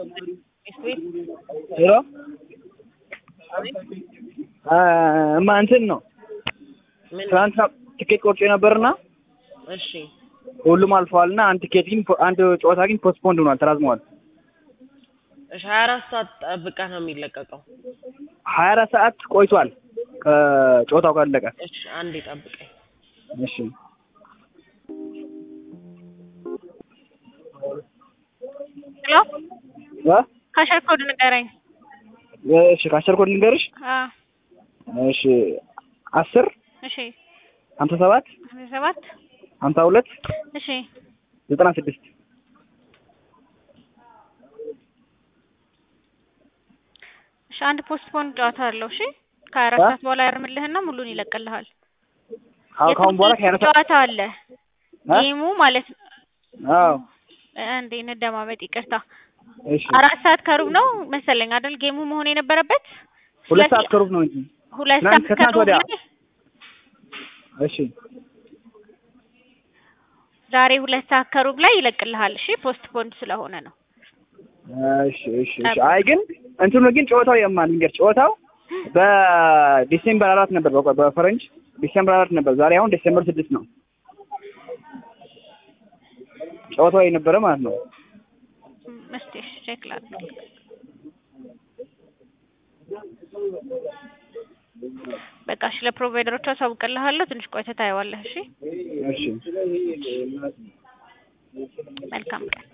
ቤት ሄሎ እማ እንትን ነው ምን? ትናንትና ትኬት ቆርጬ ነበርና እሺ ሁሉም አልፈዋልና አንድ ትኬት ግን አንድ ጨዋታ ግን ፖስትፖንድ ሆኗል፣ ተራዝመዋል። እሺ ሀያ አራት ሰዓት ጠብቀህ ነው የሚለቀቀው። ሀያ አራት ሰዓት ቆይቷል ከጨዋታው ካለቀ። እሺ አንዴ ጠብቀኝ። እሺ ሄሎ እ ካሸር ኮድ ንገረኝ። እሺ ከአስር ኮድ ልንገርሽ። አ እሺ አስር እሺ ሀምሳ ሰባት ሀምሳ ሰባት ሀምሳ ሁለት እሺ ዘጠና ስድስት እሺ አንድ ፖስትፖን ጨዋታ አለው። እሺ ከሀያ አራት አ? ሰዓት በኋላ ያርምልህና ሙሉን ይለቅልሃል። አሁን ካሁን በኋላ ከሀያ አራት ሰዓት ጨዋታ አለ አ? ጌሙ ማለት ነው። አዎ እንዴ እንደማመጥ ይቅርታ። እሺ አራት ሰዓት ከሩብ ነው መሰለኝ አይደል ጌሙ መሆን የነበረበት። ሁለት ስለዚህ ሰዓት ከሩብ ነው እንጂ ሁለት ትናንት ሰዓት ከትናንት ከሩብ ወዲያ። ላይ እሺ ዛሬ ሁለት ሰዓት ከሩብ ላይ ይለቅልሃል። እሺ ፖስትፖንድ ስለሆነ ነው። እሺ እሺ እሺ አይ ግን እንትኑ ግን ጨዋታው የማን ልንገር ጨዋታው በዲሴምበር አራት ነበር በ- በፈረንጅ ዲሴምበር አራት ነበር። ዛሬ አሁን ዲሴምበር ስድስት ነው ጨዋታው የነበረ ማለት ነው። ም- እስቲ እሺ ቼክ ላድርግ። በቃ እሺ ለፕሮቫይደሮቹ አሳውቅልሃለሁ። ትንሽ ቆይተህ ታየዋለህ። እሺ እሺ መልካም ቀን።